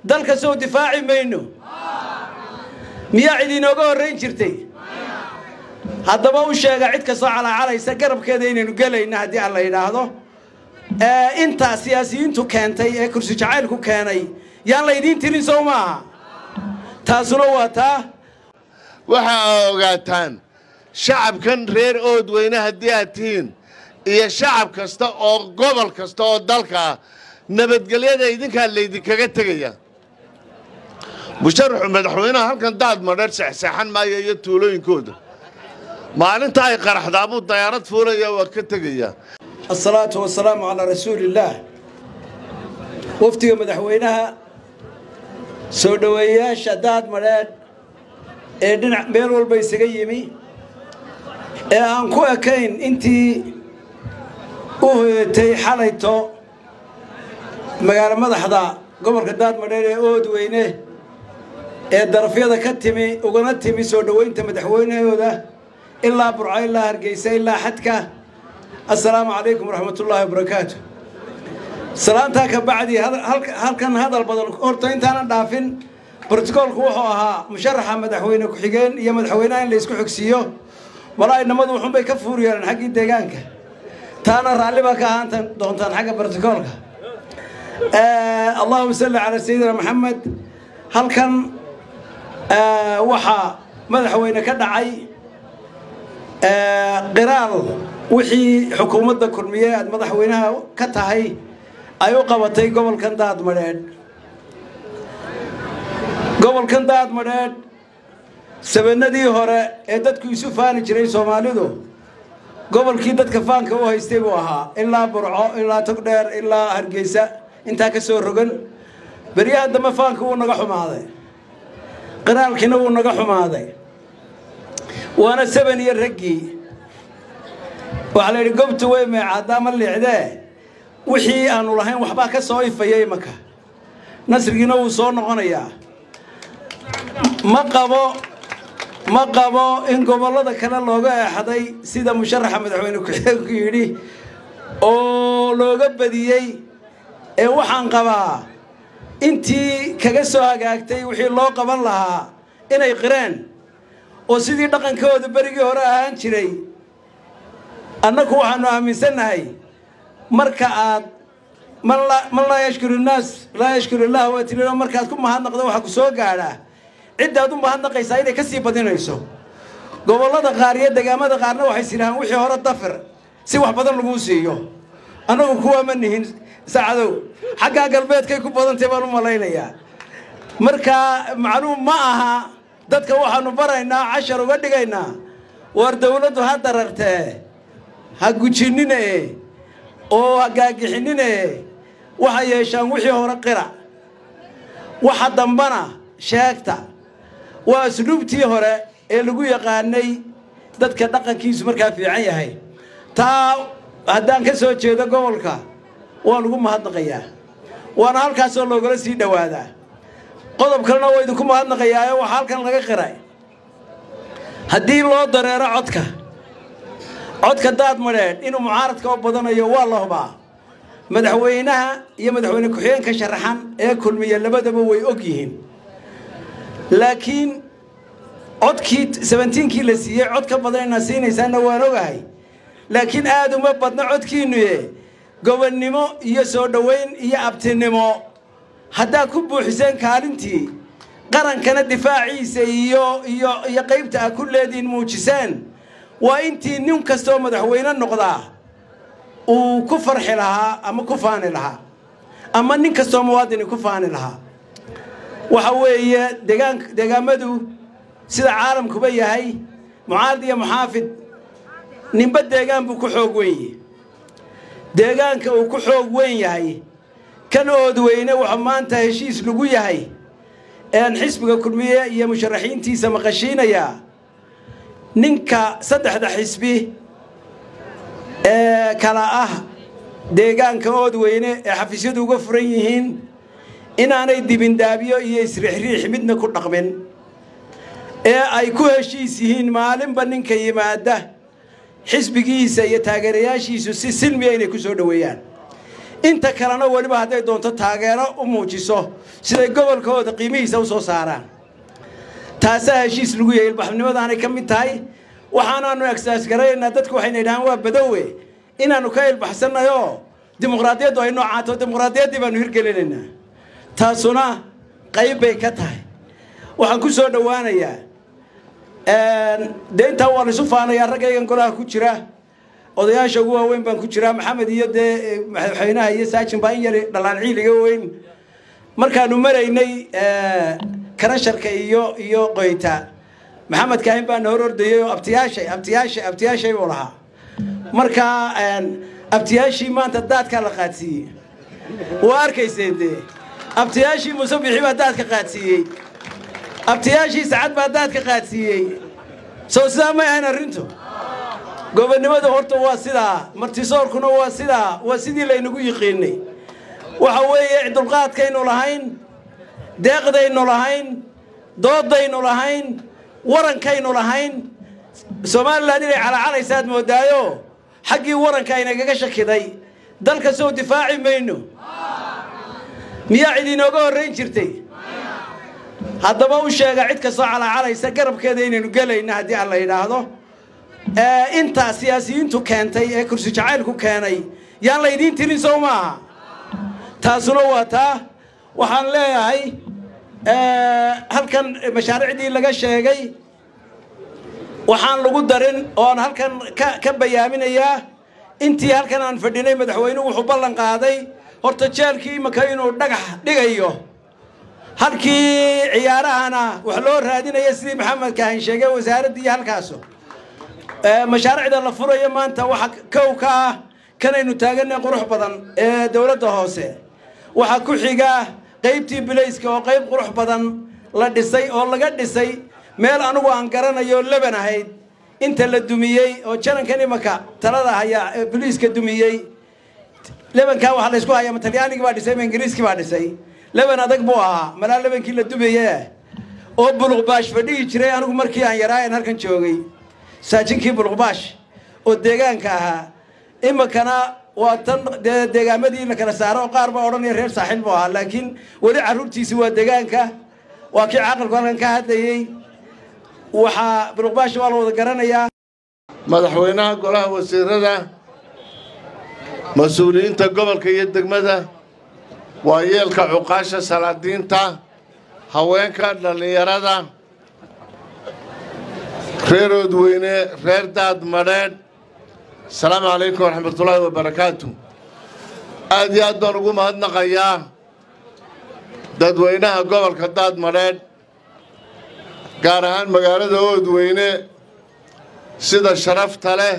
dalka sow difaaci mayno miyaa cid inooga horrayn jirtay haddaba u sheega cid kastoo calaacalaysa garabkeeda inaynu gelayna haddii aan la yidhaahdo intaa siyaasiyiintu keentay ee kursi jacaylku keenay yaan laydiin tirin sow maaha taasuna waa taa waxa aa ogaataan shacabkan reer oodweyne haddii aad tihiin iyo shacab kasta oo gobol kasta oo dalka ah nabadgelyada idinkaa laydinkaga tegaya musharaxu madaxweynaha halkan daad madheer sexseexan maayo iyo tuulooyinkooda maalinta ay qaraxdaabuu dayaarad fuulaya waa ka tegaya asalaatu wasalaamu calaa rasuuliillaah wafdiga madaxweynaha soo dhoweeyayaasha daad madheedh ee dhinac meel walba isaga yimi ee aan ku ekayn intii u hoyatay xalayto magaalo madaxda gobolka daadmadheer ee oodweyne ee darafyada ka timi ugana timi soo dhoweynta madaxweynahooda ilaa burco ilaa hargeysa ilaa xadka assalaamu calaykum waraxmatullaahi wabarakaatu salaantaa ka bacdi halkan hadal badan horta intaanan dhaafin brotocoolku wuxuu ahaa musharaxa madaxweyne ku-xigeen iyo madaxweynaha in la isku xogsiiyo walaa inamadu wuxuunbay ka fuur yeeleen xaggii deegaanka taana raalli baa ka ahaan doontaan xagga brotocoolka allahuma salli calaa sayidina maxamed halkan waxaa madaxweyne ka dhacay qiraal wixii xukuumadda kulmiye aad madaxweynaha ka tahay ay u qabatay gobolkan daadmadheedh gobolkan daadmadheedh sabanadii hore ee dadku isu faani jiray soomaalidu gobolkii dadka faanka u haystay buu ahaa ilaa burco ilaa togdheer ilaa hargeysa intaa ka soo rogan beryahan dambe faanka wuu naga xumaaday qiraalkiina wuu naga xumaaday waana saban iyo raggii waxaa la yidhi gobtu way meecaaddaa ma liicdee wixii aanu lahayn waxbaa ka soo ifaya imanka nasrigiina wuu soo noqonayaa ma qabo ma qabo in gobollada kale looga eexday sida musharaxa madaxweyne ku-xigeenku yidhi oo looga badiyey ee waxaan qabaa intii kaga soo hagaagtay wixii loo qaban lahaa inay qireen oo sidii dhaqankooda berigii hore ahaan jiray annagu waxaanu aaminsannahay marka aad man laa yashkuru innaas laa yashkuru illah waa tirino markaad ku mahadnaqdo waxaa ku soo gaadhaa ciddaad u mahadnaqaysaa inay ka sii badinayso gobollada qaar iyo degaamada qaarna waxay sidhahaan wixii hore dafir si wax badan laguu siiyo annagu kuwaa ma nihin saacadow xaggaa galbeedkay ku badantay baan u malaynayaa marka macluum ma aha dadka waxaanu baraynaa cashar uga dhigaynaa war dawladdu ha darartee ha gujinine oo ha gaagixinine waxay yeeshaan wixii hore qira waxa dambana sheegta waa asluubtii hore ee lagu yaqaanay dadka dhaqankiisu markaa fiican yahay taa haddaan ka soo jeedo gobolka waan ugu mahadnaqayaa waana halkaasoo loogala sii dhowaadaa qodob kalena waa idinku mahadnaqayaae waxaa halkan laga qiray haddii loo dareero codka codka daad madheedh inuu mucaaradka oo badanayo waa la hubaa madaxweynaha iyo madaxweyne ku-xigeenka sharaxan ee kulmiya labadaba way og yihiin laakiin codkii sabentiinkii la siiyey cod ka badan inaad siinaysaanna waan ogahay laakiin aad uma badna codkiinnuye gobonnimo iyo soo dhoweyn iyo abtinimo haddaad ku buuxiseen kaalintii qarankana difaaciisa iyo iyo iyo qaybta aad ku leediin muujiseen waa intii nin kastoo madaxweyne noqdaa uu ku farxi lahaa ama ku faani lahaa ama nin kastoo muwaadini ku faani lahaa waxa weeye degaan deegaamadu sida caalamkuba yahay mucaarad iyo muxaafid ninba deegaan buu ku xoog weyn yahay deegaanka uu ku xoog weyn yahay kan oodweyne wuxuu maanta heshiis lagu yahay ean xisbiga kulmiye iyo musharaxiintiisa maqashiinayaa ninka saddexda xisbi ee kala ah deegaanka oodweyne ee xafiisyadu uga furan yihiin inaanay dibindaabyo iyo isriixriix midna ku dhaqmin ee ay ku heshiis yihiin maalinba ninka yimaada xisbigiisa iyo taageerayaashiisu si silmiya inay ku soo dhoweeyaan inta kalena weliba hadday doonto taageero u muujiso siday gobolkooda qiimihiisa u soo saaraan taasaa heshiis lagu yahay ilbaxnimadaanay ka mid tahay waxaanaanu egsaas garanaynaa dadku waxayna yidhahaan waa badowe inaannu ka ilbaxsannayoo dimuqraadiyaddu ay noocaato dimuqraadiyaddii baanu hirgelinaynaa taasuna qayb bay ka tahay waxaan ku soo dhowaanayaa dee intaa waa laisu faanayaa raggaygan golaha ku jira odayaasha ugu waaweyn baan ku jiraa maxamed iyo dee madaxweynaha iyo saajin baa in yar dhalaan ciiliga weyn markaanu maraynay karasharka iyo iyo qoyta maxamed kaahin baana hor ordayay oo abtiyaashay abtiyaashay abtiyaashay buu lahaa markaa abtiyaashii maanta daadkaa la qaadsiiyey waa arkayseen dee abtiyaashii muuse bixi baa daadka qaadsiiyey abtiyaashii sacad baa daadka qaadsiiyey sow sidaa may ahayn arrintu gobonnimadu horta waa sidaa martisoorkuna waa sidaa waa sidii laynagu yiqiinay waxa weeye dulqaadkaynu lahayn deeqdaynu lahayn doodaynu lahayn warankaynu lahayn somalilan inay calacalaysaad moodaayo xaggii waranka aynagaga shakiday dalka sow difaaci mayno miyaa cid inooga horrayn jirtay haddaba u sheega cid kastoo calacalaysa garabkeeda inaynu gelayna haddii aan la yidhaahdo intaa siyaasiyiintu keentay ee kursi jacaylku keenay yaan laydiin tirin sow maaha taasuna waa taa waxaan leeyahay halkan mashaariicdii laga sheegay waxaan lagu darin oon halkan ka bayaaminayaa intii halkan aan fadhinay madaxweynuhu wuxuu ballan qaaday horta jeelkii imaka inuu dhagax dhigayo halkii ciyaarahana wax loo raadinaya sidii maxamed kaahin sheegay wasaaraddii halkaaso mashaariicda la furayo maanta waxa kow ka ah kanaynu taaganay qurux badan ee dowladda hoose waxaa ku xiga qaybtii bilayska oo qayb qurux badan la dhisay oo laga dhisay meel anugu aan garanayo leban ahayd inta la dumiyey oo janankan imanka talada hayaa biliiska dumiyey lebankaa waxaa laysku hayaa ma talyaanigii baa dhisay ma ingiriiskii baa dhisay leban adag buu ahaa malaa lebankii la dumaye oo buluqbaash fadhihi jiray anigu markii aan yaraayan halkan joogay saajinkii buluqbaash oo deegaanka ahaa iminkana waa tan dee deegaamadii la kala saaro qaar baa odhanaya reer saaxiil buu ahaa laakiin weli carruurtiisi waa deegaanka waa kii caqalku halkan ka hadlayey waxaa buluqbaash waa la wada garanayaa madaxweynaha golaha wasiirada mas-uuliyiinta gobolka iyo degmada waa yeelka cuqaasha salaadiinta haweenka dhallinyarada reer oodweyne reer daad madheedh asalaamu calaykum waraxmatullaahi wabarakaatu aad iyo aad baan ugu mahadnaqayaa dadweynaha gobolka daad madheedh gaar ahaan magaalada oodweyne sida sharafta leh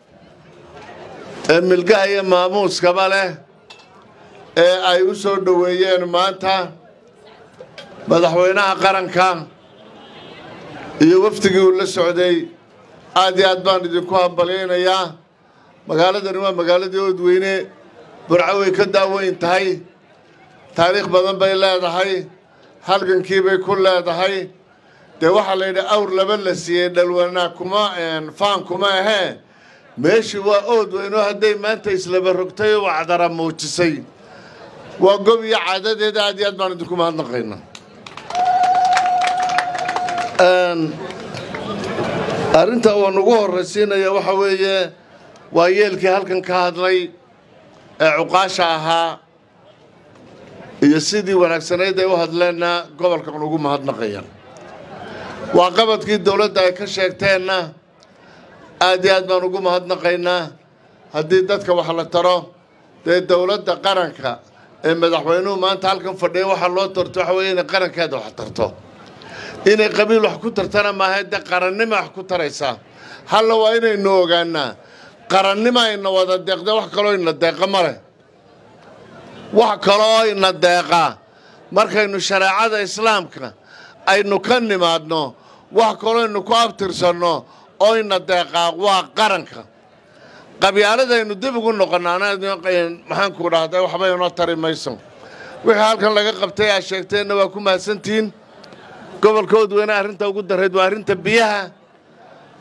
ee milgaha iyo maamuuskaba leh ee ay u soo dhoweeyeen maanta madaxweynaha qaranka iyo wafdigii uu la socday aad iyo aad baan idinku hambalyaynayaa magaaladani waa magaaladii oodweyne burco way ka daaweyn tahay taariikh badan bay leedahay halgankii bay ku leedahay dee waxaa la yidhi awr laba la siiyey dhalwanaa kuma faan kuma ahee meeshii waa oodweyno hadday maanta islaba rogtay oo wacdara muujisay waa gob iyo caadadeeda aad iyo aad baan idinku mahadnaqayna arrinta uan ugu horraysiinaya waxa weeye waa yeelkii halkan ka hadlay ee cuqaasha ahaa iyo sidii wanaagsanayd ay u hadleenna gobolkan ugu mahadnaqaya waa qabadkii dowladda ay ka sheegteenna aad iyo aad baan ugu mahadnaqaynaa haddii dadka wax la taro dee dowladda qaranka ee madaxweynuhu maanta halkan fadhiya waxaa loo tarto waxa weeye inay qarankeeda wax tarto inay qabiil wax ku tartana maaha dee qarannima wax ku taraysaa halla waa inaynu ogaanaa qarannima ayna wada deeqda wax kaloo ina deeqa ma leh wax kaloo ina deeqa markaynu shareecada islaamka aynu ka nimaadno wax kaloo aynu ku abtirsanno oo ina deeqaa waa qaranka qabyaaladaynu dib ugu noqonnaana maxaanku dhahday waxba inoo tari mayso wixii halkan laga qabtay aad sheegteenna waa ku mahadsantihiin gobolka oodweyne arrinta ugu darayd waa arrinta biyaha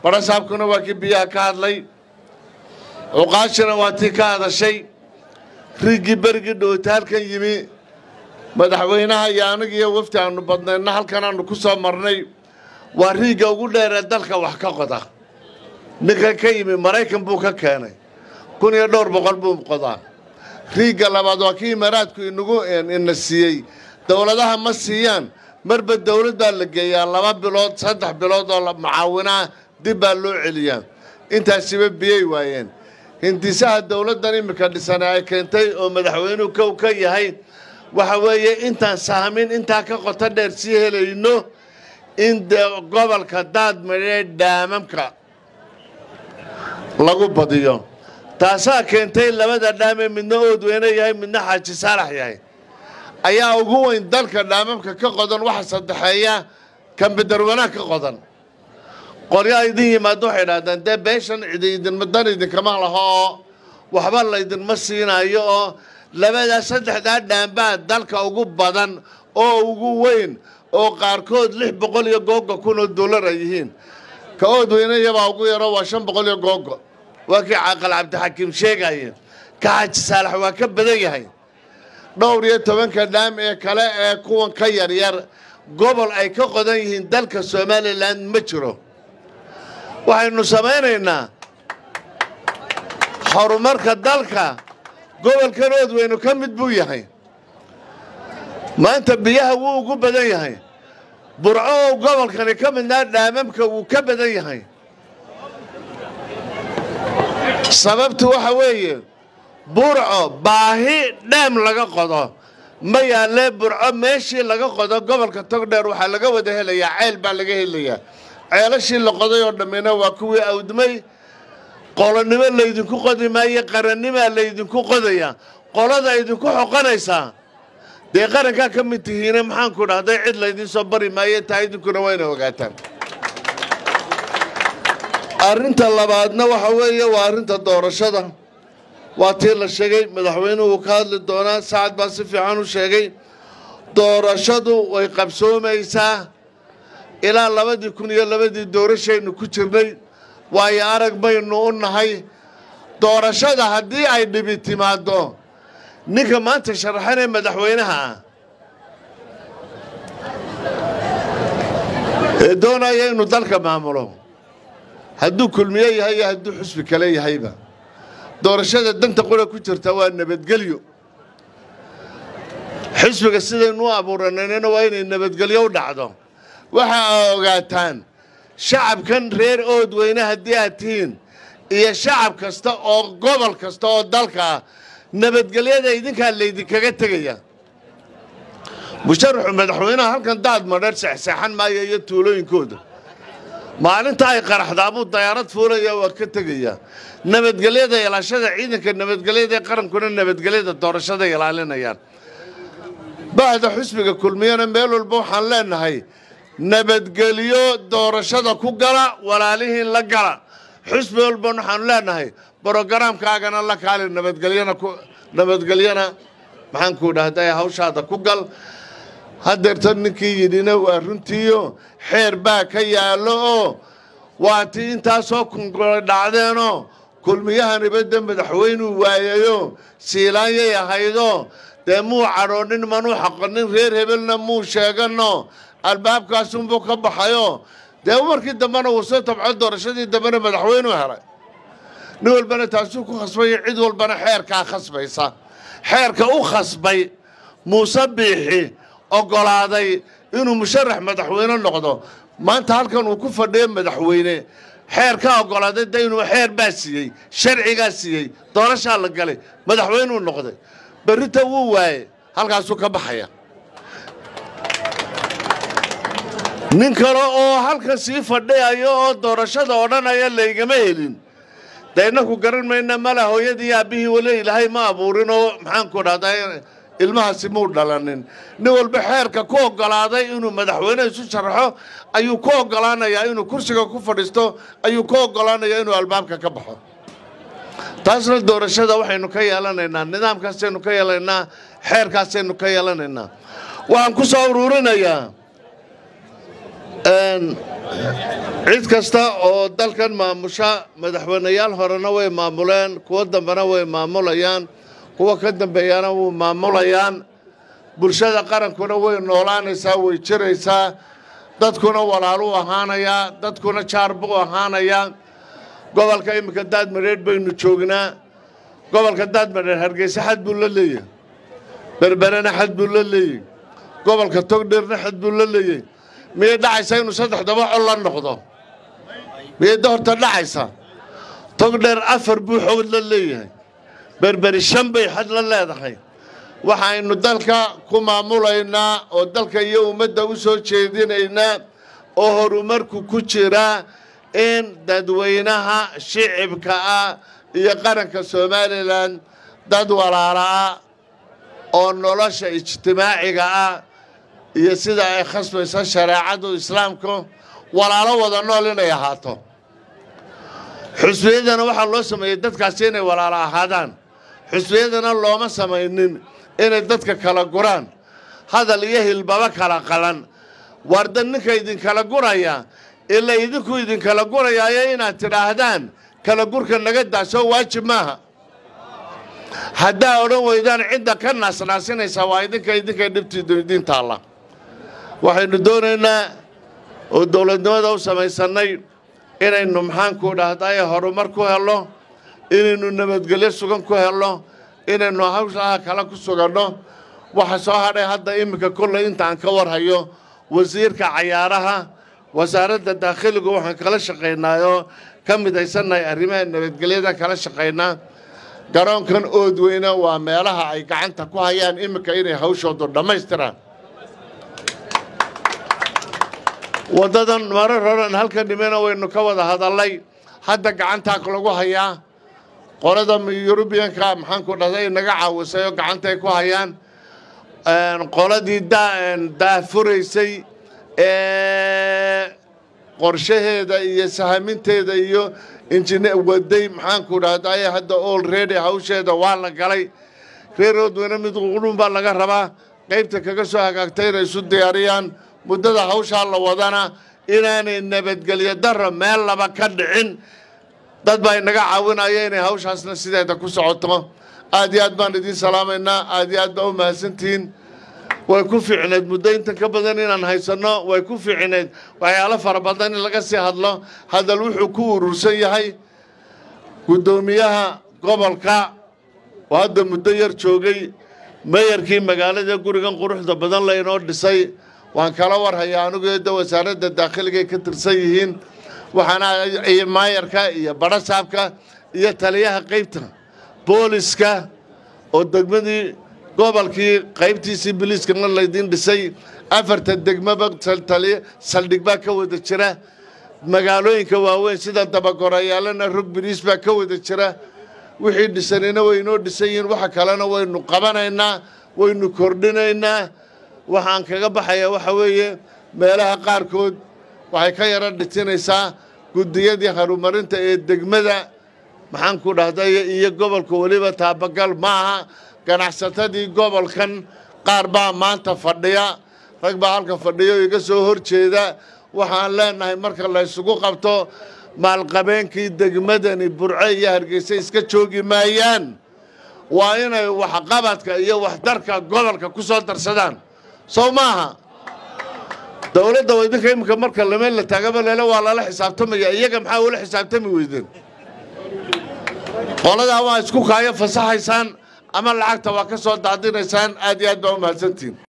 barasaabkuna waa kii biyaha ka hadlay cuqaashina waa tii ka hadashay riiggii berigii dhowta halkan yimi madaxweynaha iyo anigiiyo wafdi aanu badnaydna halkan aanu ku soo marnay waa riigga ugu dheeree dalka wax ka qoda ninkan ka yimi maraykan buu ka keenay kun iyo dhowr boqol buu qodaa riigga labaad waa kii imaaraadku inagu ina siiyey dowladaha ma siiyaan marba dowlad baa la geeyaa laba bilood saddex bilood oo mucaawinaa dib baa loo celiyaa intaasiba biyey waayeen hindisaha dowladdan iminka dhisane ay keentay oo madaxweynuhu kow ka yahay waxa weeye intaan sahmin intaa ka qoto dheer sii helayno in dee gobolka daadmadhee dhaamamka lagu badiyo taasaa keentay labada dhaamee midna oodweyne yahay midna xaaji saalax yahay ayaa ugu weyn dalka dhaamamka ka qodan waxa saddexeeya kambidar wanaag ka qodan qoryaa idin yimaado waxay idhahdaan dee beeshan cidi idinma dan idinkama laho oo waxba laydinma siinaayo oo labadaa saddexdaa dhaambaa dalka ugu badan oo ugu weyn oo qaarkood lix boqol iyo googo kun oo dollar ay yihiin ka oodweynayabaa ugu yaro waa shan boqol iyo googo waa kii caaqal cabdixakiim sheegaya ka xaaji saalax waa ka badan yahay dhowr iyo tobanka dhaam ee kale ee kuwan ka yaryar gobol ay ka qodan yihiin dalka somalilan ma jiro waxaynu samaynaynaa horumarka dalka gobolkan oodweynu ka mid buu yahay maanta biyaha wuu ugu badan yahay burco oo gobolkani ka midnaa dhaamamka wuu ka badan yahay sababtu waxa weeye burco baahi dhaam laga qodo ma yaalee burco meeshii laga qodo gobolka togdheer waxaa laga wada helayaa ceel baa laga helayaa ceelashii la qoday oo dhammina waa kuwii awdmay qolonimo laydinku qodi maayo qarannimaa laydinku qodaya qolada idinku xoqonaysaa dee qarankaa ka mid tihiine maxaanku dhahday cid laydiin soo bari maayo taa idinkuna wayna ogaataan arrinta labaadna waxa weeye waa arrinta doorashada waa tii la sheegay madaxweynuhu ka hadli doonaa sacad baa si fiican u sheegay doorashadu way qabsoomaysaa ilaa labadii kun iyo labadii doorashaynu ku jirnay waayo arag baynu u nahay doorashada haddii ay dhibi timaaddo ninka maanta sharaxanee madaxweynaha ah ee doonaya inuu dalka maamulo hadduu kulmiye yahay iyo hadduu xusbi kale yahayba doorashada danta qura ku jirta waa nabadgelyo xisbiga sidaynu u abuurananina waa inay nabadgelyo u dhacdo waxa aa ogaataan shacabkan reer oodweyne haddii aad tihiin iyo shacab kasta oo gobol kasta oo dalka ah nabadgelyada idinkaa laydinkaga tegaya musharaxu madaxweynaha halkan daad madheer seexseexan maayo iyo tuulooyinkooda maalinta ay qaraxdaabuu dayaarad fuulaya waa ka tegaya nabadgelyada ilaashada ciidanka nabadgelyada ee qarankuna nabadgelyada doorashada ilaalinayaan bahda xusbiga kulmiyana meel walba waxaan leenahay nabadgelyo doorashada ku gala walaalihiin la gala xusbi walban waxaanu leenahay brogaraamkaagana la kaali nabadgelyana ku nabadgelyana maxaanku dhahday hawshaada ku gal hadeerta ninkii yidhina waa runtiiyo xeer baa ka yaallo oo waa tii intaasoo kungola dhacdeenoo kulmiyahaniba de madaxweynuu waayayo siilaanyay ahaydo dee muu cadhoonin manuu xaqonin reer hebelna muu sheegano albaabkaasunbuu ka baxayo dee markii dambena wuu soo tabco doorashadii dambena madaxweynuu helay nin walbana taasuu ku khasbaya cid walbana xeerkaa khasbaysa xeerka u khasbay muuse biixi oggolaaday inuu musharax madaxweyne noqdo maanta halkan uu ku fadhiyo madaxweyne xeer ka oggolaaday de inuu xeer baa siiyey sharcigaa siiyey doorashaa la galay madaxweynuu noqday berrita wuu waaye halkaasuu ka baxaya nin kale oo halkan sii fadhiyayo oo doorashada odhanaya laygama helin dee innaku garan mayna mala hooyadii aabbihii weli ilaahay ma abuurin oo maxaanku dhahdaa ilmahaasi muu dhalanin nin walba xeerka ku oggolaaday inuu madaxweyne isu sharaxo ayuu ku oggolaanayaa inuu kursiga ku fadhiisto ayuu ku oggolaanayaa inuu albaabka ka baxo taasna doorashada waxaynu ka yeelanaynaa nidaamkaasaynu ka yeelanaynaa xeerkaasaynu ka yeelanaynaa waxaan ku soo uruurinayaa cid kasta oo dalkan maamusha madaxweyneyaal horena way maamuleen kuwo dambena way maamulayaan kuwa ka dambeeyana wuu maamulayaan bulshada qarankuna way noolaanaysaa way jiraysaa dadkuna walaaluu ahaanayaa dadkuna jaar buu ahaanayaa gobolka iminka daadmadheedh baynu joognaa gobolka daadmadheedh hargeysa xad buu la leeyahay berberena xad buu la leeyahy gobolka togdheerna xad buu la leeyahy miyay dhacaysa inuu saddexdaba col la noqdo miyay horta dhacaysa togdheer afar buu xoog la leeyahay berberi shan bay xad la leedahay waxaynu dalka ku maamulaynaa oo dalka iyo ummadda u soo jeedinaynaa oo horumarku ku jiraa in dadweynaha shicibka ah iyo qaranka somalilan dad walaala ah oo nolosha ijtimaaciga ah iyo sida ay khasbayso shareecadu islaamku walaalo wada nool inay ahaato xusbiyadana waxaa loo sameeyey dadkaasi inay walaalo ahaadaan xusbiyadana looma samaynin inay dadka kala guraan hadal iyo hilbaba kala qalan waarda ninka idinkala guraya ila idinku idinkala gurayaayo inaad tidhaahdaan kala gurka naga daasoo waajib maaha haddaa odhan weydaan cidda ka naasnaasinaysaa waa idinka idinkay dhibtiidu idiin taalla waxaynu doonaynaa oo dowladnimada u samaysannay inaynu maxaanku dhahdaye horumar ku helno inaynu nabadgelyo sugan ku helno inaynu hawshaha kale ku suganno waxa soo hadhay hadda iminka kolley intaan ka warhayo wasiirka cayaaraha wasaaradda daakhiligu waxaan kala shaqaynaayoo ka midaysannahay arrimaha nabadgelyada kala shaqaynaa garoonkan oodweyne waa meelaha ay gacanta ku hayaan iminka inay hawshoodu dhammaystiraan waddadan marar horan halka dhimena waynu ka wada hadallay hadda gacantaa lagu hayaa qolada yurubiyanka maxaanku dhahday naga caawisay oo gacantay ku hayaan qoladii daafuraysay ee qorshaheeda iyo sahaminteeda iyo injine waday maxaanku dhahdaye hadda olready hawsheeda waa la galay reer oodweyne mid qudhun baa laga rabaa qaybta kaga soo hagaagtay inay isu diyaariyaan muddada hawshaa la wadana inaanay nabadgelyo darro meel laba ka dhicin dad baa inaga caawinaya inay hawshaasna sideeda ku socoto aad iyo aad baan idiin salaamaynaa aad iyo aad baa u mahadsantihiin way ku fiicneed muddo intan ka badan inaan haysanno way ku fiicneed waxyaalo fara badan in laga sii hadlo hadal wuxuu ku urursan yahay guddoomiyaha gobolka oo hadda muddo yar joogay mayarkii magaalada gurigan quruxda badan laynoo dhisay waan kala warhayaa anugeeda wasaaradda daakhiligaay ka tirsan yihiin waxaana maayarka iyo badhasaabka iyo taliyaha qaybta booliska oo degmadii gobolkii qaybtiisii biliiskana laydiin dhisay afarta degmaba saldhig baa ka wada jira magaalooyinka waaweyn sida dabagorayaallana rog biriis baa ka wada jira wixii dhisanina waynoo dhisan yihiin waxa kalena waynu qabanaynaa waynu kordhinaynaa waxaan kaga baxayaa waxa weeye meelaha qaarkood waxay ka yaro dhitinaysaa guddiyadii horumarinta ee degmada maxaanku dhahday iyo gobolka weliba taabagal maaha ganacsatadii gobolkan qaar baa maanta fadhiya rag baa halka fadhiya oo iga soo hor jeeda waxaan leenahay marka la ysugu qabto maalqabeenkii degmadani burce iyo hargeysa iska joogi maayaan waa inay waxqabadka iyo waxdarka gobolka ku soo darsadaan sow maaha dowladda idinka iminka marka lameen la taagaba lele waa lala xisaabtamaya iyaga maxaa ula xisaabtami weydeen qoladaa waa isku kaayo fasaxaysaan ama lacagta waa ka soo daadinaysaan aad iyo aad baa u mahadsantihin